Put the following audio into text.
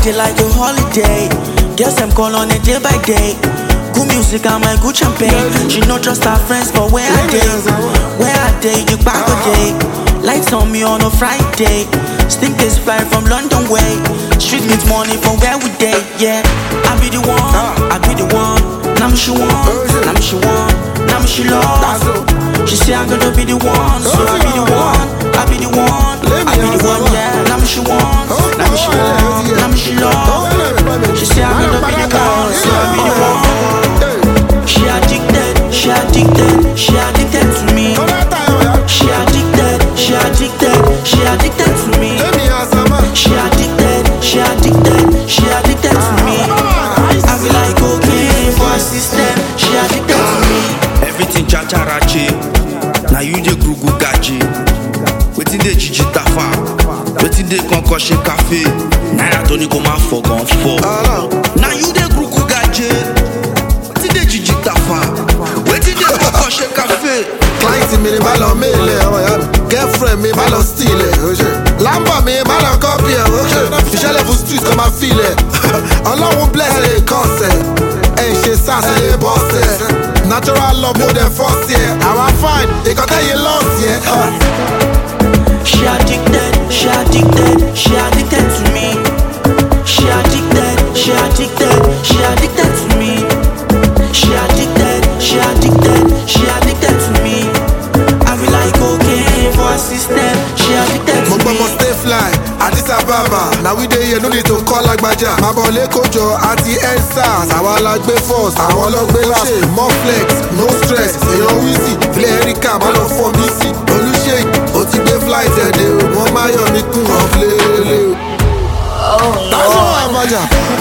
party like a holiday. Girls them call on a day by day. Good music and my good champagne. She no trust her friends, but where are they? Where are they? You back a day. Lights on me on a Friday. Stinkers fly from London way. Street meet money from where we day. Yeah, I be the one. I be the one. Now me she want. Now me she want. Now me she love. She say I'm gonna be the one. So I be the one. I be the one. I be the one. Yeah. Now me she want. Now me she want. Now me she love. She say I'm gonna be the one. So I be the one. She addicted. She addicted. She addicted to me. She addicted. She addicted. She addicted to me. She addicted. She addicted. She addicted to me. I be like cocaine for her system. She addicted to me. everything chacharache na you dey gugu gaje wetin dey jiji tafa wetin dey kankan ṣe cafe naira tó ní kó má fọ gan fọ na you dey gugu gaje wetin dey jiji tafa wetin dey kankan ṣe cafe. client mi ni má lọ méèlì ọmọ ìyá mi girlfriend mi má lọ steal ẹ̀ oṣù lambo mi má lọ copy ẹ̀ oṣù ìṣẹ̀lẹ̀ fún street kan máa feel ẹ̀ ọlọ́run bless ẹ̀ kọ́sẹ̀ ẹ̀ ṣe sars ẹ̀ bọ́sẹ̀ natural love mo dẹ̀ fọ́ọ̀sì ẹ̀ àwa fine ìkọ́tẹ́yìn lọ́ọ̀sì ẹ̀. She addicted, she addicted, she addicted to me. She addicted, she addicted, she addicted to me. She addicted, she addicted, she addicted to me. I be like cocaine for her system. She addicted mo to gbọ́ me. mo stay fly addis ababa na we dey here no need to call lágbájá máa bọ̀ lẹ́kọ̀ọ́jọ àti endsars àwa la gbé first àwọn lọ gbé last more flex no stress èèyàn wheezy ilé erika má lọ fọ mí sí olùṣèyí ó ti gbé flight ẹ̀dẹ̀ o wọ́n máa yọ̀ mí kún ọ̀flẹ̀lẹ̀ o. táwọn àbájá